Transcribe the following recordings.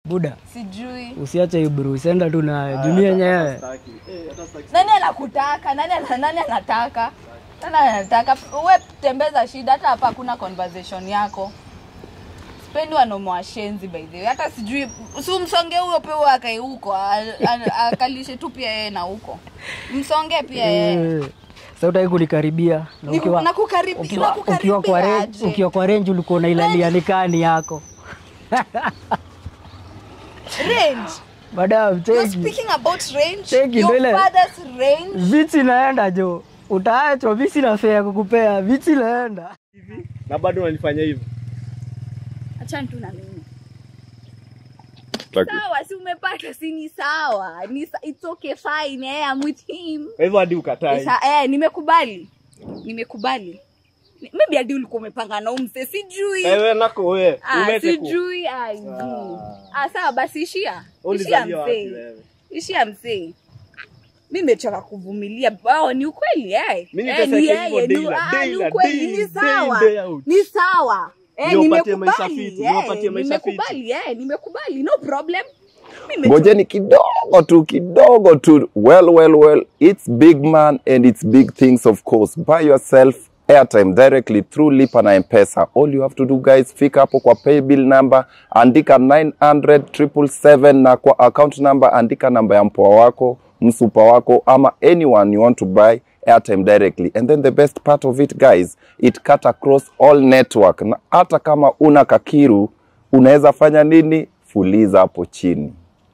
buda sijui usiache ibru usienda tu na dunia yenyewe nani anakutaka nani, ana- nani anataka nani anataka we tembeza shida hata hapa hakuna conversation yako spendi wanaume washenzi by the way hata sijui si umsonge huyo pia huyo akae huko a- a- akalishe tu pia yeye na huko msonge pia yeye Eh, sasa utaki kunikaribia na Ni- ukiwa- nakukaribi- ukiwa- nakukaribia ukiwa kwa range- aje? ukiwa kwa renji ulikuwa unailalia nikani yako range madam you're cheki speaking about range Cheki, your mbele. father's range viti naenda jo utaachwa mi sina fea kukupea viti naenda na bado unanifanya hivyo achana tu na mimi Taki. sawa si umepata si ni sawa ni sa- it's okay fine eh, I'm with him kwa hivyo hadi ukatai Isa, eh, nimekubali nimekubali Ni- maybe hadi ulikuwa umepanga na umse sijui ewe nako we ah, umete ku sijui ah, ah, sawa basi ishia ishia ulizaliwa wapi msee wewe ishia msee mi mechoka kuvumilia bao ni ukweli eh. Mi Eh, ni niteseke yeye, hivyo ni- day in, ah, day ni in, ukweli, day ni in, sawa day in, day out. ni sawa Eh, Ndio upatie maisha nimekubali, fiti, ndio eh, upatie maisha fiti. nimekubali eh, nimekubali no problem Mi mechoka- ngojeni kidogo tu kidogo tu well well well it's big man and it's big things of course buy yourself airtime directly through lipa na mpesa all you have to do guys fika hapo kwa paybill number andika 900 na kwa account number andika namba ya mpoa wako msupa wako ama anyone you want to buy airtime directly and then the best part of it guys it cut across all network na hata kama una kakiru unaweza fanya nini fuliza hapo chini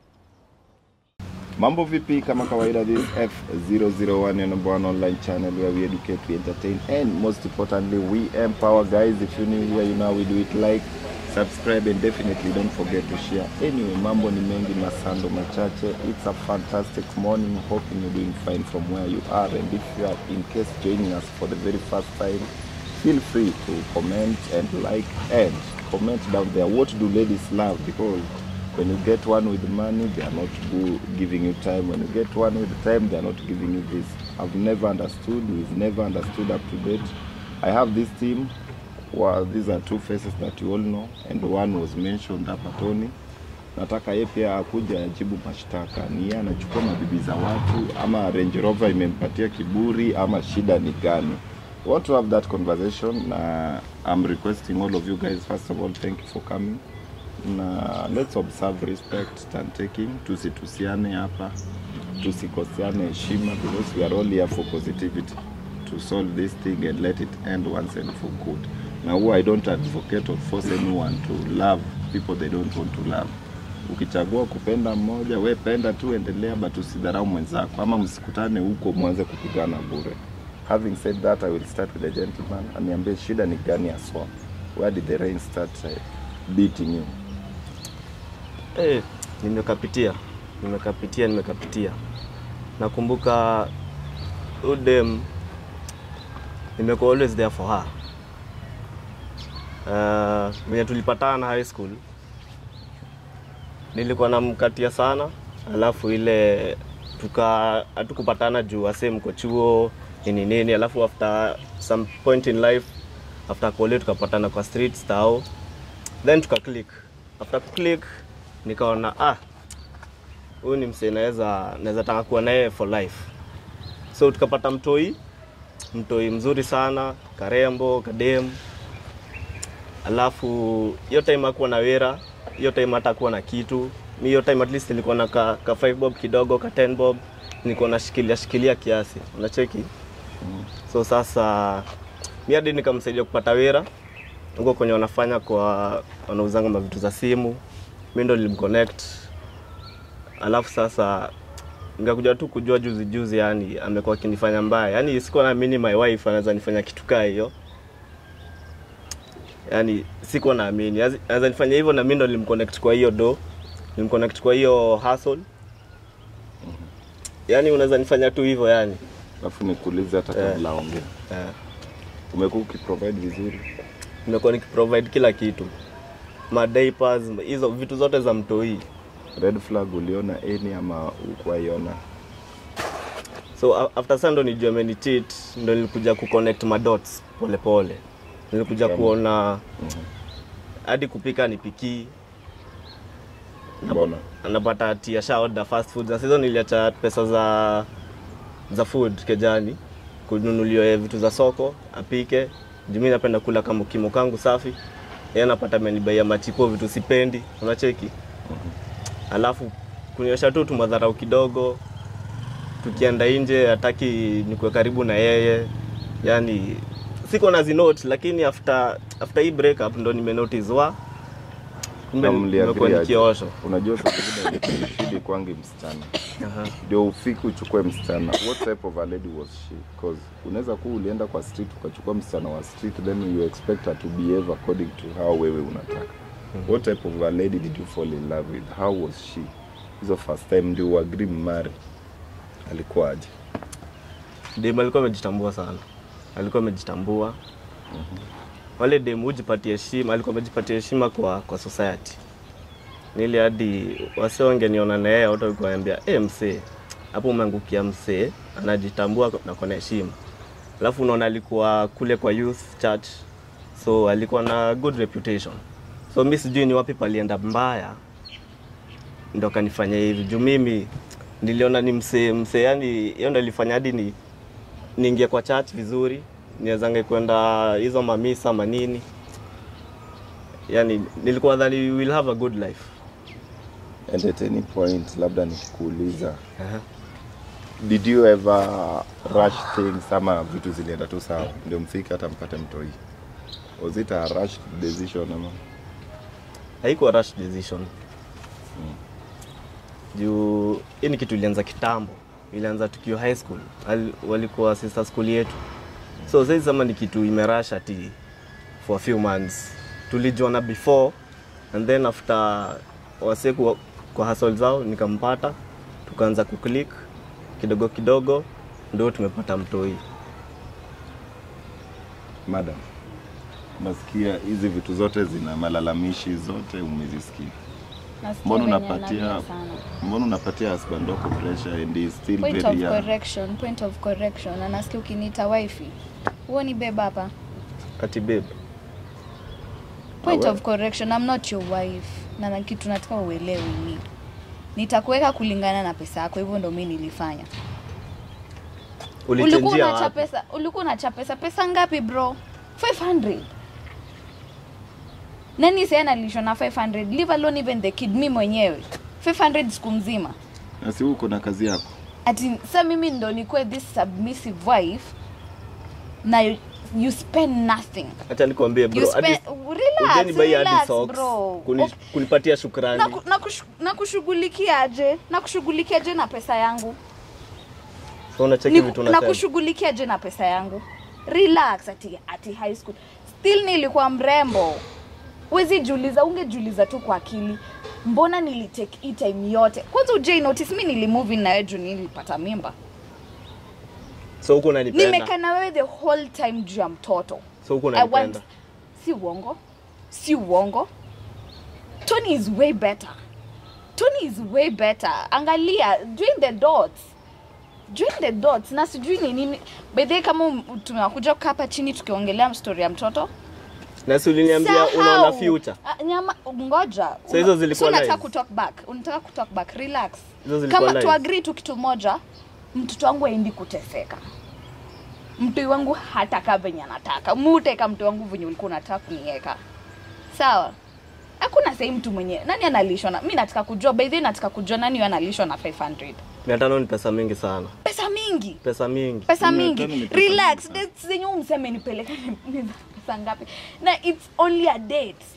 Mambo vipi? Kama kawaida, this F001 your number one online channel where we educate, we entertain, and most importantly, we empower. Guys, if you're new here, you know how we do it. Like, subscribe, and definitely don't forget to share. Anyway, mambo ni mengi, masando machache. It's a fantastic morning. Hoping you're doing fine from where you are. And if you are in case joining us for the very first time, feel free to comment and like and comment down there. What do ladies love? Because when you get one with money, they are not go- giving you time. When you get one with time, they are not giving you this. I've never understood. We've never understood up to date. I have this team. Well, these are two faces that you all know, and one was mentioned hapa Tony. Nataka yeye pia akuja ajibu mashtaka. Ni yeye anachukua mabibi za watu, ama Range Rover imempatia kiburi, ama shida ni gani? We want to have that conversation. Na I'm requesting all of you guys, first of all, thank you for coming na let's observe respect and taking tusitusiane hapa tusikosiane heshima because we are all here for positivity to solve this thing and let it end once and for good na huwa i don't advocate or force anyone to love people they don't want to love ukichagua kupenda mmoja we penda tu endelea but usidharau mwenzako ama msikutane huko mwanze kupigana bure having said that i will start with the gentleman aniambie shida ni gani haswa where did the rain start uh, beating you Eh, nimekapitia nimekapitia nimekapitia nakumbuka udem nimekuwa always there for her uh, venye tulipatana high school nilikuwa namkatia sana alafu ile tuka hatukupatana juu ase mko chuo nini nini alafu after some point in life after kole tukapatana kwa streets tao then tuka click after click nikaona ah huyu ni msee naweza naweza taka kuwa naye for life so tukapata mtoi mtoi mzuri sana karembo kadem alafu hiyo time akuwa na wera hiyo time hata kuwa na kitu mi hiyo time at least nilikuwa na ka, ka 5 bob kidogo ka 10 bob nilikuwa nashikilia shikilia kiasi unacheki so sasa mi hadi nikamsaidia kupata wera huko kwenye wanafanya kwa wanauzanga mavitu za simu mi ndo nilimconnect alafu sasa nikakuja tu kujua juzi juzi yani amekuwa akinifanya mbaya yani sikuwa naamini my wife anaweza nifanya kitu kaa hiyo yani sikuwa naamini Yazi- anaweza nifanya hivyo na mi ndo nilimconnect kwa hiyo do nilimconnect kwa hiyo hustle yani unaweza nifanya tu hivyo yani alafu nikuulize hata Eh. kabla ongea eh. umekuwa ukiprovide vizuri nimekuwa nikiprovide kila kitu madiapers hizo vitu zote za mtoi red flag uliona any ama ukuwaiona so a- after sa ndo nijua amenicheat ndo nilikuja kuconnect madots polepole nilikuja Kama? kuona hadi kupika nipikii mbona anapata ati asha order fast food na hizo niliacha pesa za za food kejani kununuliwa vitu za soko apike juu mi napenda kula kama kimo kangu safi yeye anapata amenibaia machipo vitu sipendi unacheki alafu kuniosha tu tumadharau kidogo tukienda nje hataki nikuwe karibu na yeye yani siko na zinote lakini after after hii breakup ndo nimenotice wa kumbe Na mliagree nimekuwa aje? nikiosho unajua saa zingine shidi kwangi msichana Aha. ndio ufiki uchukue msichana what type of a lady was she cause unaweza kuwa ulienda kwa street ukachukua msichana wa street then you expect her to behave according to how wewe unataka what type of a lady did you fall in love with how was she hizo first time ndio uagree mmari alikuwa aje dem alikuwa amejitambua sana alikuwa amejitambua wale dem hujipatia heshima alikuwa amejipatia heshima kwa kwa society nili hadi wase wangeniona na yeye watu walikuwa wananiambia eh msee hapo umeangukia msee anajitambua na kona heshima alafu unaona alikuwa kule kwa youth church so alikuwa na good reputation so mi sijui ni wapi palienda mbaya ndo kanifanya hivi juu mimi niliona ni msee msee yani hiyo ndo ilifanya hadi ni niingie kwa church vizuri niwezange kwenda hizo mamisa manini yani nilikuwa dhani we will have a good life and at any point labda nikikuuliza did you ever rush things ama vitu zilienda tu sawa ndio mfike hata mpate mtoi was it a rush decision ama haikuwa rush decision juu hii ni kitu ilianza kitambo ilianza tukiwa high school Al, walikuwa sister school yetu so sasa sema ni kitu imerush ati for a few months tulijuana before and then after wase kwa, kwa hustle zao nikampata tukaanza kuclick kidogo kidogo ndio tumepata mtoi madam nasikia hizi vitu zote zina malalamishi zote umezisikia Nasikia mbona venye unapatia analia sana. mbona unapatia husband wako pressure and he is still point very of young correction point of correction anasikia ukiniita wifi huo ni beba hapa ati babe point Ah, of correction i'm not your wife na na kitu nataka uelewe ni nitakuweka kulingana na pesa yako hivyo ndo mi nilifanya ulikuwa ulichenjia unacha wapi pesa ulikuwa unacha pesa pesa ngapi bro 500 nani sasa analishwa na 500 leave alone even the kid mi mwenyewe 500 siku mzima na si uko na kazi yako ati sa mimi ndo nikuwe this submissive wife na you, you spend nothing acha nikwambie you bro hadi spend, relax, Ujeni buy hadi relax socks, bro kuni- Okay. kunipatia shukrani na, ku- na, kushu, na kushughulikiaje na kushughulikiaje na pesa yangu so unacheki Ni- vitu na unasema kushughulikiaje na pesa yangu relax ati, ati high school still nilikuwa mrembo wezi jiuliza ungejiuliza tu kwa akili mbona nilitake hii time yote kwanza ujai notice mi nilimove in na wewe juu nilipata mimba so huko unanipenda nimekaa na wewe the whole time juu ya mtoto so huko I want unanipenda si uongo si uongo tony is way better tony is way better angalia join the dots join the dots na sijui ni nini bedhe kama um- tunakuja kukaa hapa chini tukiongelea story ya mtoto na si uliniambia Sahau. unaona future Ah, nyama ngoja So hizo zilikuwa so unataka lies? kutalk back unataka kutalk back relax Hizo zilikuwa kama lies? tuagree tu kitu moja mtoto wangu aendi kuteseka mtu wangu hataka venye anataka muteka mtu wangu venye ulikuwa unataka kuniweka sawa hakuna sahii mtu mwenye nani analishwa na mi nataka kujua by the way nataka kujua nani huyo analishwa na 500 mia tano ni pesa mingi sana pesa mingi pesa mingi pesa Mia mingi tano ni pesa relax mingi sana. dates zenye huu mseme nipeleka ni- ni za pesa ngapi na it's only a date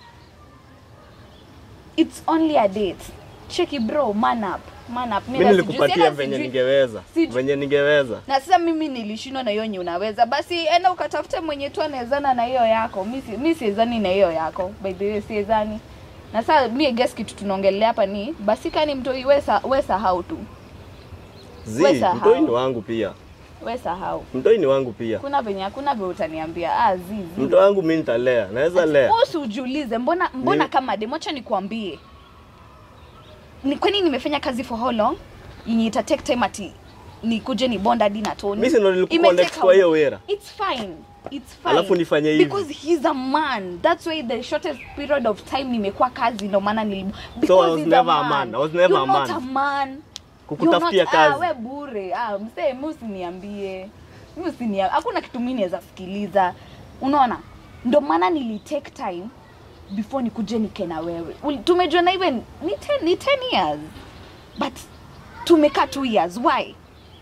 it's only a date cheki bro man up man up mi Mimi sijui- nilikupatia sina venye sijui- ningeweza sijui- venye ningeweza na sasa mimi nilishindwa na hiyo nye unaweza basi enda ukatafute mwenye tu anawezana na hiyo yako mi si- mi siezani na hiyo yako by the way siezani na saa mi I guess kitu tunaongelea hapa ni basi kani mtoi we sa- we sahau tu zi We sahau. mtoi ni wangu pia we sahau mtoi ni wangu pia kuna venye hakuna vye utaniambia ah, zizi mto wangu mi nitalea naweza lea Wewe usiujiulize mbona mbona Ni- kama demo acha nikwambie ni kwani nimefanya kazi for how long yenye ita take time ati nikuje ni bond hadi na Tony mi si ndo nilikuwa Imetake next kwa how- hiyo wera it's fine it's fine Alafu nifanye hivi. because he's a man that's why the shortest period of time nimekuwa kazi ndo maana nili because So I was he's never a man. I was never You're a not man. a man Kukutafutia You're not- kazi. ah, we bure ah, msee mi usiniambie mi usinia hakuna kitu mi naweza sikiliza unaona ndo maana nili take time before nikuje nike na wewe Uli- tumejuana even ni 10 ni 10 years but tumekaa 2 years why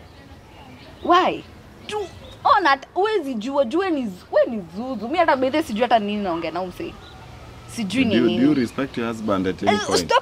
why tu ona hata- huwezi jua jue ni we ni zuzu mi hata bedhe sijui hata nini naongea na umse sijui Do ni you, do you nini respect your husband at any Eh, point? stop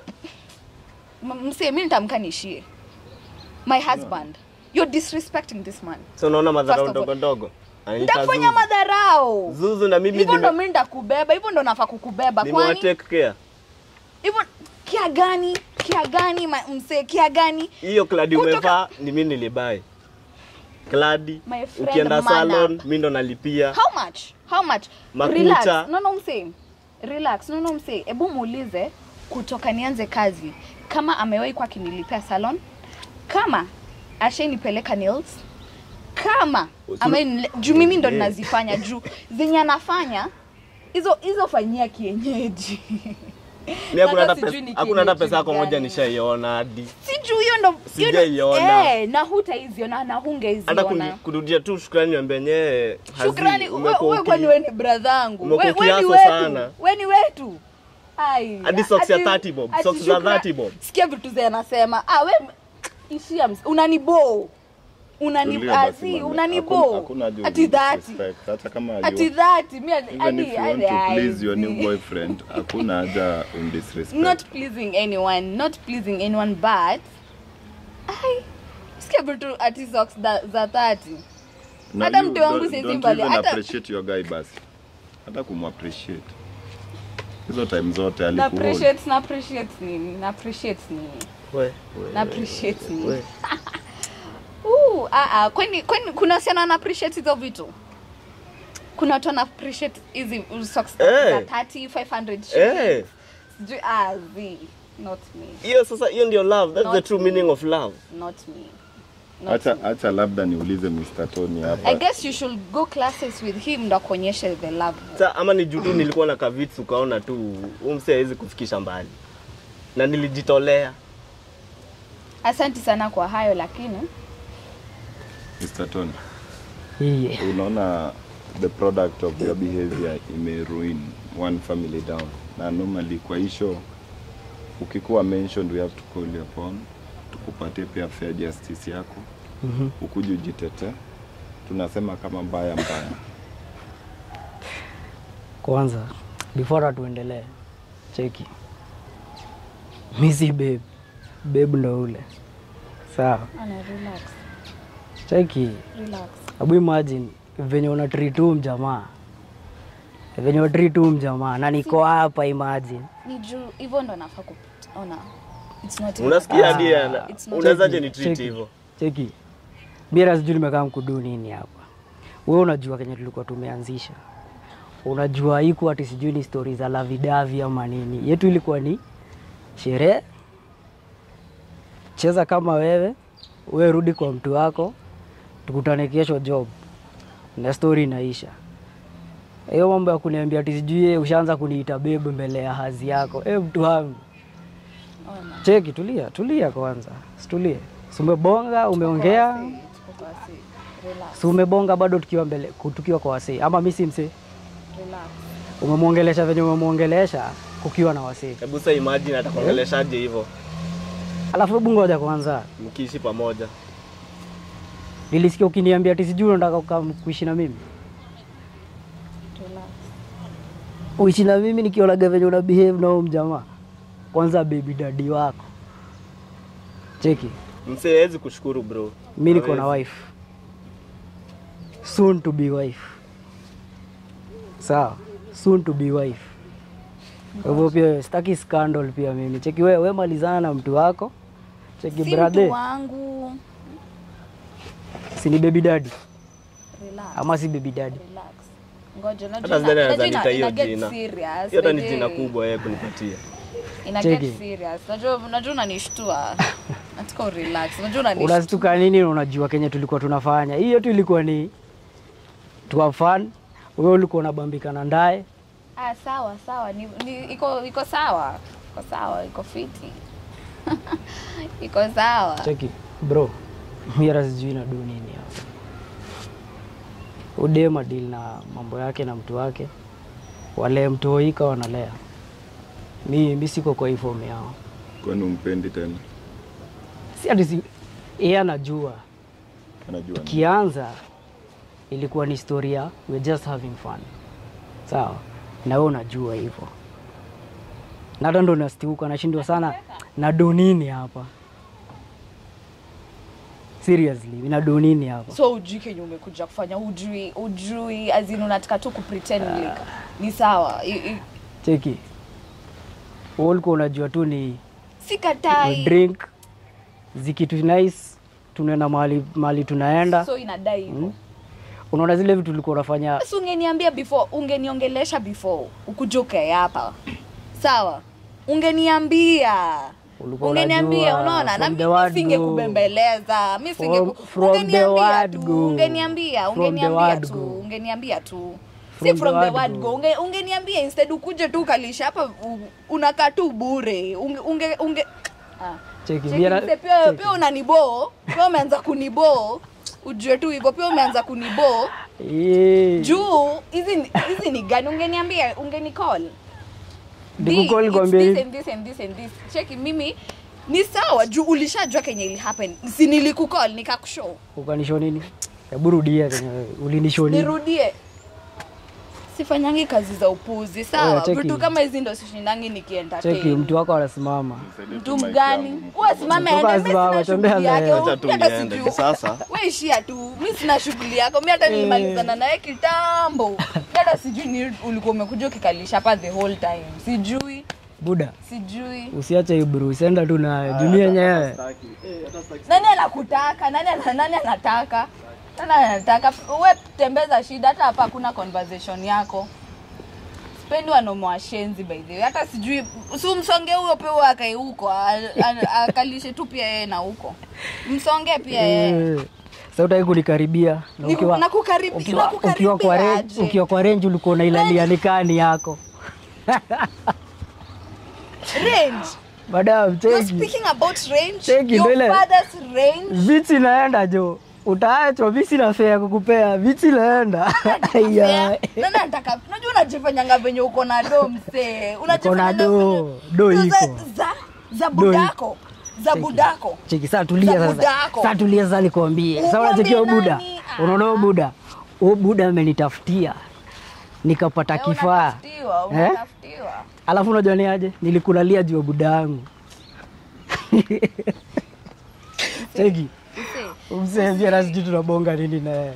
M- msee mi nitamka niishie my husband you're disrespecting this man So unaona madharau First of all, ndogo ndogo. Ananiita nitafanya Zuzu. madharau Zuzu na mimi hivyo ndo nime- mi nitakubeba hivyo ndo nafaa kukubeba nimewa kwani take care. hivyo kia gani kia gani ma- msee kia gani Hiyo kladi Kutoka- umevaa ni mimi nilibai. Kladi My friend, ukienda man salon up. mimi ndo nalipia. how much how much Makucha. relax no no msee relax no no msee hebu muulize kutoka nianze kazi kama amewahi kwa kinilipia salon kama ashainipeleka nails kama Usu- ame juu mimi ndo Eh. ninazifanya juu zenye anafanya hizo hizo fanyia kienyeji Mimi hakuna Hata hata sijui pesa, ni hakuna hata kienyeji pesa yako moja gani. nishaiona hadi. sijuu hiyo ndo hiyo ndo- Sijaiona. eh, na hutaiziona na Hata hungeiziona kuni- kurudia tu shukrani niambia nyewe. shukrani we- we kwani we ni bradhangu umekuwa we, we ni kiaso wetu sana. we ni wetu Ai, Hadi socks ya ati- 30 bob, ati socks za shukra- 30 bob. sikia vitu ze anasema ah, we ishia ms- unanibo unani Tulia basi azi mama. unanibo Hakuna- hakuna haja ati of dhati disrespect. Hata kama you- ati dhati mi ati- even if ati- you want ati- to please your ai, new zi. boyfriend, hakuna haja umdisrespect. not pleasing anyone not pleasing anyone but ai sikia vitu ati socks za- za 30 Na hata you mtu wangu don't- siwezi don't mbali, even hata- appreciate your guy basi. Hata kumappreciate. Hizo time zote na alikuhold. appreciate na appreciate nini na appreciate nini We, we, na appreciate nini we. Uh, ah, ah, kwani kwani kuna wasichana wana appreciate hizo vitu kuna watu wana appreciate hizi socks Eh. za 30 500 Eh. shillings sijui ah zi not me Hiyo sasa hiyo ndio love. That's the Not true me. meaning of love. not me not Acha me. acha labda niulize Mr. Tony hapa. I guess you should go classes with him ndo akuonyeshe the love Sa, ama ni juu tu nilikuwa na kavits ukaona tu huyu msee hawezi kufikisha mbali. Na nilijitolea. asanti sana kwa hayo lakini Mr. Tony, Iye. unaona the product of your behavior ime ruin one family down. Na normally kwa hisho ukikuwa mentioned we have to call you upon tukupatie pia fair justice yako Mhm. ukuje ujitete. Tunasema kama mbaya mbaya. Kwanza before hatuendelee, cheki, mi si babe, babe ndo ule sawa. ana relax Cheki, relax abu imagine venye una treat huyu mjamaa, venye una treat huyu mjamaa na niko hapa, imagine ni juu hivyo ndo nafaa kuona it's not Unasikia Ah. hadi ana- It's not unawezaje Cheki, ni treat cheki. hivyo? cheki, mira sijui nimekaa mkudu nini hapa. Wewe unajua kenye tulikuwa tumeanzisha, unajua haiku ati sijui ni stori za lavidavi ama nini. Yetu ilikuwa ni sherehe, cheza kama wewe, we rudi kwa mtu wako, tukutane kesho job na stori inaisha. Hiyo mambo ya kuniambia ati sijui yeye ushaanza kuniita bebe mbele ya hazi yako, e mtu wangu Ona. Cheki, tulia, tulia kwanza, situlie. Si umebonga, umeongea, Tuko kwa si. Relax, si umebonga bado tukiwa mbele, ku- tukiwa kwa wasee, ama mi si msee. relax. Umemwongelesha venye umemwongelesha kukiwa na wasee. Hebu sasa imagine atakuongeleshaje hivyo Alafu hebu ngoja kwanza, mkiishi pamoja. nilisikia ukiniambia ati sijui unataka kukaa kuishi na mimi, Relax. uishi na mimi nikionaga venye una behave na huyo mjamaa. Kwanza baby daddy wako, cheki, Msee hawezi kushukuru bro. mi niko na Hawezi. wife, soon to be wife. Sawa, soon to be wife. Kwa hivyo pia sitaki scandal pia mimi. Cheki wewe, we malizana na mtu wako. Cheki Si brother, mtu wangu. si ni baby daddy Relax. ama si baby daddy? Relax. Ngoja, Hata unajua sidhani ina- anaweza unajua ina- nita hiyo ina get jina. serious, Hiyo hata ni by jina the- kubwa yeye kunipatia. Ina Cheki. get serious. Unajua unajua unanishtua. Nataka urelax. Unajua unanishtua. Unastuka nini? na Unajua kenye tulikuwa tunafanya. Hii yetu ilikuwa ni to have fun wewe ulikuwa unabambikana ndaye Ah, sawa sawa, ni, ni, iko iko sawa, iko sawa, iko fiti iko sawa. cheki bro mi hata sijui na du nini hapa udema deal na mambo yake na mtu wake wale mtoika wanalea mi, mi siko kwa hii fomu yao kwani umpendi tena si ati si yeye anajua anajua ni- kianza ilikuwa ni historia we're just having fun sawa na wewe unajua hivyo na hata ndo nastiuka nashindwa sana na donini hapa seriously na donini hapa So ujui kenye umekuja kufanya, ujui ujui, azin unataka tu kupretend like ni sawa. I, i, cheki wewe ulikuwa unajua tu ni sikatai, drink zikitu nice tunaenda mahali mahali tunaenda so inadai hivyo. Mm. unaona zile vitu ulikuwa unafanya Basi ungeniambia before, ungeniongelesha before ukuje ukae hapa, sawa? Ungeniambia Ulikuwa ungeniambia, unajua unaona, na from the mimi word singekubembeleza, mimi singe From- from the ungeniambia word tu, go. ungeniambia, From the ungeniambia word tu, go. ungeniambia tu From si the from the word word go. go, unge, ungeniambia instead ukuje tu ukalisha hapa, u- unakaa tu bure, unge, unge, unge ah. cheki Cheki, mira- mse, pia cheki. pia unaniboo, pia umeanza kuniboo, ujue tu hivyo, pia umeanza kuniboo Eh, juu hizi ni- hizi ni gani ungeniambia ungeni call Nikukall Di, nikwambie it's hivi. this and this and this and this cheki mimi ni sawa juu ulishajua kenye ili happen si nilikukall nikakushow ukanisho nini hebu rudia kenye ulinisho nini nirudie sifanyangi kazi za upuzi Oya, sawa cheki. vitu kama hizi ndo sishindangi nikientertain cheki mtu wako anasimama mtu mgani uwasimame Mtu wako ende, mi asimame, sina tembea shughuli na yake, yeye. Acha mi tu hata niende sijui. sasa. We ishia tu mi sina shughuli yako mi hata nilimalizana naye kitambo Mi hata sijui ni ulikuwa umekuja ukikalisha hapa the whole time sijui buda sijui usiache ibru usienda tu na jumia yenyewe nani anakutaka nani, ana- nani anataka nani anataka we tembeza shida hata hapa hakuna conversation yako spendi wanomo washenzi by the way hata sijui si msonge huyo pia huyo akae huko a- a- akalishe tu pia yeye na huko msonge pia yeye Eh, sasa utaki kunikaribia na Niku- ukiwa- nakukaribi- ukiwa- nakukaribia ukiwa kwa range- aje? ukiwa kwa renji ulikuwa unailalia nikani yako range madam you're cheki speaking about range Cheki, your mbele. father's range viti naenda jo utaachwa visi na fea kukupea viti naenda Yeah. Nani anataka unajua unajifanyanga venye uko na do msee Unajifanyanga do. venye- Do za- iko. za za budako za Cheki. budako cheki saa tulia Za sasa budako. saa tulia sasa nikwambie sasa Umwambie unachekia buda nani? Ah. unaona huyu buda huyu buda amenitafutia nikapata Eh, kifaa unatafutiwa, Eh? unatafutiwa. alafu unajua ni aje nilikulalia juu ya buda yangu cheki Msee, umsevia na sijui tunabonga nini naye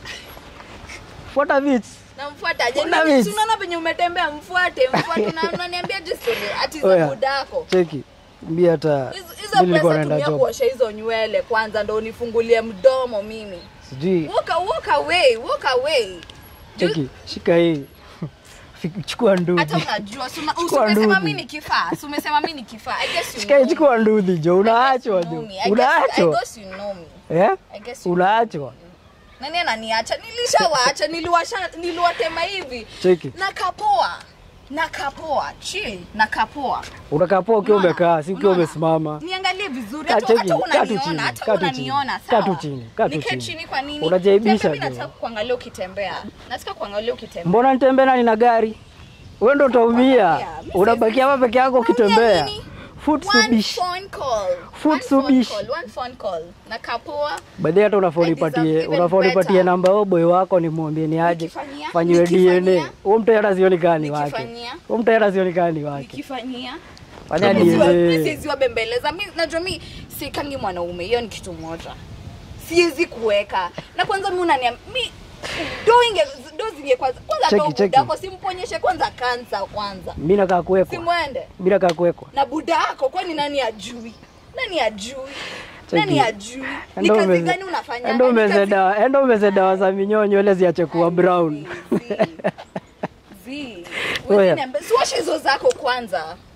fuata vits namfuata je Kuna Nani- miss. si unaona venye umetembea mfuate mfuate Una- unaniambia je story ati za Oya. budako cheki mbi hata Hizo- mi hizo nilikuwa pesa naenda tumia job kuosha hizo nywele kwanza ndo unifungulie mdomo mimi sijui walk, walk away walk away cheki shika hii Fik- chukua hata ndudhi unajua si una- Chukua umesema nduthi. mi ni kifaa si umesema mi ni kifaa I guess you shika know hii chukua ndudhi jo unaachwa You know jo me. I guess- I unaachwa guess you know me. eh I guess you unaachwa nani ananiacha nilishawaacha niliwasha niliwatema hivi cheki nakapoa nakapoa chill nakapoa unakapoa ukiwa Unaona? umekaa si ukiwa Unaona? umesimama niangalie vizuri Kaa hata cheki, hata kaa tu chini, unaniona kaa hata tu unaniona chini, kaa tu sawa chini, kaa tu nikae chini. chini kwa nini Unajaibisha Tena mimi jo. nataka kuangalia ukitembea nataka kuangalia ukitembea mbona nitembee nani na gari wewe ndo utaumia Mimi unabakia hapa peke yako ukitembea nini? foot One subish phone call. Food One phone subish. call, one phone call. Nakapoa baadhi hata unafaa I deserve unipatie even unafaa unipatie better. namba ya boy wako nimwambie ni aje Nikifanyia? fanyiwe Nikifanyia? DNA huo mtu hata sioni kani wake Nikifanyia? huo mtu hata sioni kani wake nikifanyia fanya Mi DNA siweziwa bembeleza mi najua mi sikangi mwanaume hiyo ni kitu moja siwezi kuweka na kwanza mi unania mi do inge do zinge kwanza kwanza Cheki, do cheki. budako simponyeshe kwanza kansa kwanza mimi nakaa kuwekwa simwende mimi nakaa kuwekwa na budako kwani nani ajui nani ajui Cheki. nani ajui ni Endo kazi umeze- gani unafanya endo umeze dawa endo umeze dawa za minyoo nywele ziache kuwa brown Zi. Oya. Wengine mbe- siwashe hizo zako kwanza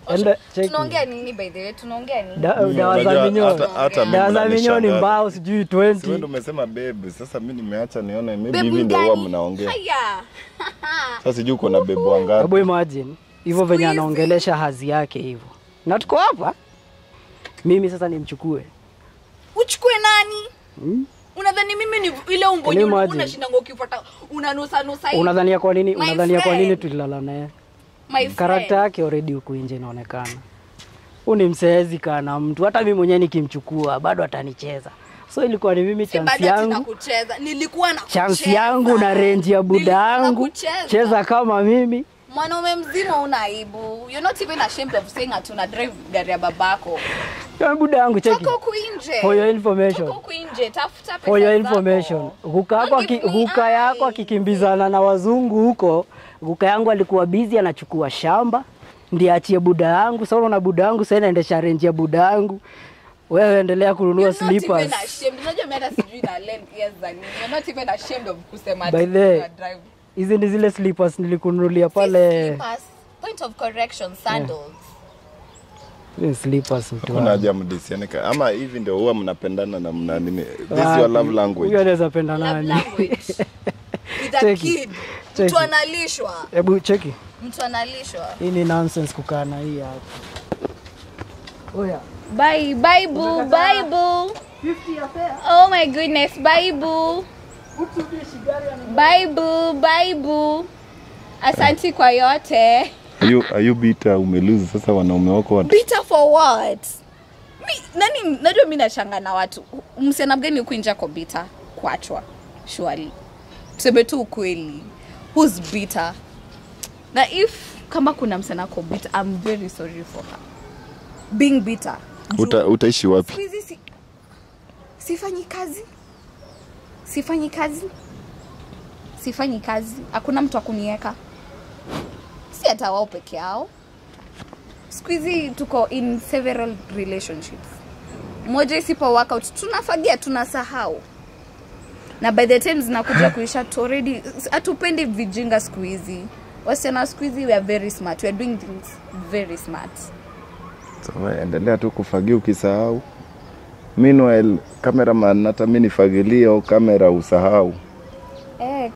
Enda cheki. tunaongea nini by the way tunaongea nini Da- dawa za Unajua, minyoo hata- hata dawa za mimi minyoo ni mnanishangaza. mbao sijui Si wewe ndio 20 umesema babe. Sasa mimi nimeacha nione maybe Bebu hivi ndio huwa gani? mnaongea. Haya. Sasa sijui uko na bebu wangapi. hebu imagine hivyo venye hizi. anaongelesha hazi yake hivyo na tuko hapa mimi sasa nimchukue uchukue nani unadhani mimi ni ile umbonye Can you imagine? unashindanga ukifuata unanusa nusa hivi? unadhania kwa nini My unadhania kwa nini friend. tulilala naye My friend. karakta yake already huku nje inaonekana huu ni mseezi kana mtu hata mimi mwenyewe nikimchukua bado atanicheza so ilikuwa ni mimi Si chance bado ati yangu nakucheza nilikuwa na chance yangu na renji ya buda yangu cheza kama mimi mwanaume mzima una aibu you're not even ashamed of saying ati una drive gari ya babako Ya buda yangu cheki toka huku nje for your information toka huku nje tafuta pesa for your zako. information guka yako Don't aki- give me guka yako eye. akikimbizana na wazungu huko guka yangu alikuwa busy anachukua shamba ndiye achie buda yangu sasa unaona buda yangu sasa inaendesha renji ya buda yangu wewe endelea kununua You're not even slippers ashamed. Unajua mimi hata sijui na length years za nini. You're not even ashamed of kusema By ati the way, una drive. hizi ni zile slippers nilikununulia Si pale slippers. Point of correction, sandals. Hizi slippers mtu Kuna wangu. haja mdisiane ka- ama hivi ndio huwa mnapendana na mna nini. This is Wapi? your love Huyu language. anaweza penda Love nani? language. With a Cheki. kid. Cheki. Mtu analishwa. Hebu cheki. Mtu analishwa. Hii ni nonsense kukaa na hii hapa. Oya. Bye, bye boo, bye boo. Oh my goodness, bye boo. Bye boo, bye boo. Asanti kwa yote. Are you, are you bitter umeluzi sasa wanaume wako wat... Bitter for what? Mi, nani najua mi nashanga na watu msichana mgani huku nje ako bitter kuachwa surely tuseme tu ukweli who's bitter na if kama kuna msichana ako bitter I'm very sorry for her being bitter Juu- Uta, utaishi wapi? Siku hizi si, sifanyi kazi sifanyi kazi sifanyi kazi hakuna mtu akunieka si hata wao peke yao siku hizi tuko in several relationships moja isipo work out tunafagia tunasahau na by the time zinakuja kuisha tu already hatupendi vijinga siku hizi wasichana siku hizi we are very smart we are doing things very smart So, we, endelea tu kufagia ukisahau. Meanwhile, cameraman hata mimi nifagilie au kamera usahau.